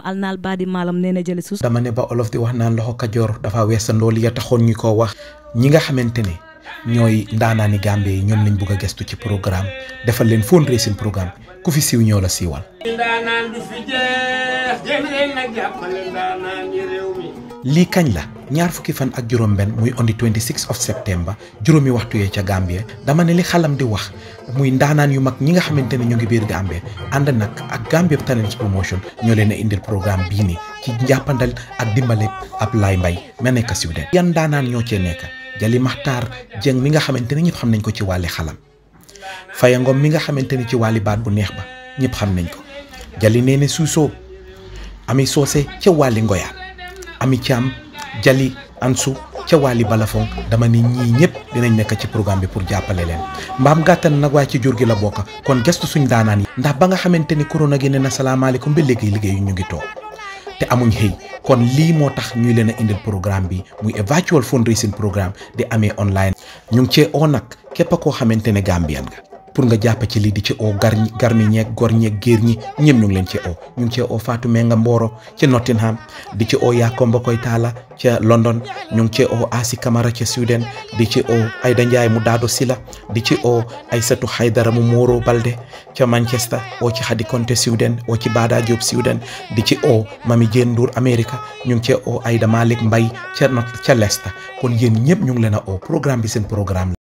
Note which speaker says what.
Speaker 1: alnaal baadi maalam nee na jëli sus
Speaker 2: dama ne ba olof di wax naan loxo kajoor dafa weesandoo li ya taxoon ñu ko wax ñi nga xamante ne ñooy ndaanaani Gambie yi ñoom lañ bugg a gestu ci programme defal leen fundraising programme ku fi siiw ñoo la siiwal.
Speaker 3: ndaanaan du fi jeex jéem leen nag jàppale ndaanaan yi réew mi.
Speaker 2: lii kañ la ñaar fukki fan ak juróom-benn muy on the 26 of september juróomi waxtu yee ca Gambie dama ne li xalam di wax muy ndaanaan yu mag ñi nga xamante ne ñu ngi biir Gambie ànd nag ak Gambia Talents Promotion ñoo leen a indil programme bii nii ci njàppandal ak dimbale Ablaye Mbaye ma nekk Sweden yan ndaanaan ñoo cee nekk Jali Maxtaar Jeng mi nga xamante ne ñëpp xam nañ ko ci wàlli xalam Faya Ngom mi nga xamante ni ci wàlli baat bu neex ba ñëpp xam nañ ko Jali Neene Suusoo Ami Soose ca wàlli ngoyaan Ami Thiam Jali Ansu ca wàlli balafon dama ni ñii ñëpp dinañ nekk ci programme bi pour jàppale leen mbaam gàttan nag waaye ci jur gi la bokk kon gestu suñ daanaan yi ndax ba nga xamante ni corona gi ne na salaamaaleykum ba léegi liggéeyu ñu ngi toog te amuñ xëy kon lii moo tax ñuy leen a indil programme bi muy a virtual fundraising programme di amee online ñu ngi cee oo nag képp koo xamante ne Gambian nga pour nga jàpp ci lii di ci oo gar garmi ñeeg gor ñeeg géer ñi ñëpp ñu ngi leen ci oo ñu ngi cee oo Fatou Menga Mboro ca Nottingham di ci oo Yakomba Koy Taala ca London ñu ngi cee oo Asi Camara ca Sweden di ci oo Ayda Ndiaye mu Daado Sila di ci oo Aysatu Haydara mu Moro Balde ca Manchester oo ci Hadi Konte Sweden oo ci Bada Diop Sweden di ci oo Mami Jeen Ndour America ñu ngi cee oo Ayda Malik Mbay ca not ca Leicester kon yéen ñëpp ñu ngi leen a oo programme bi seen programme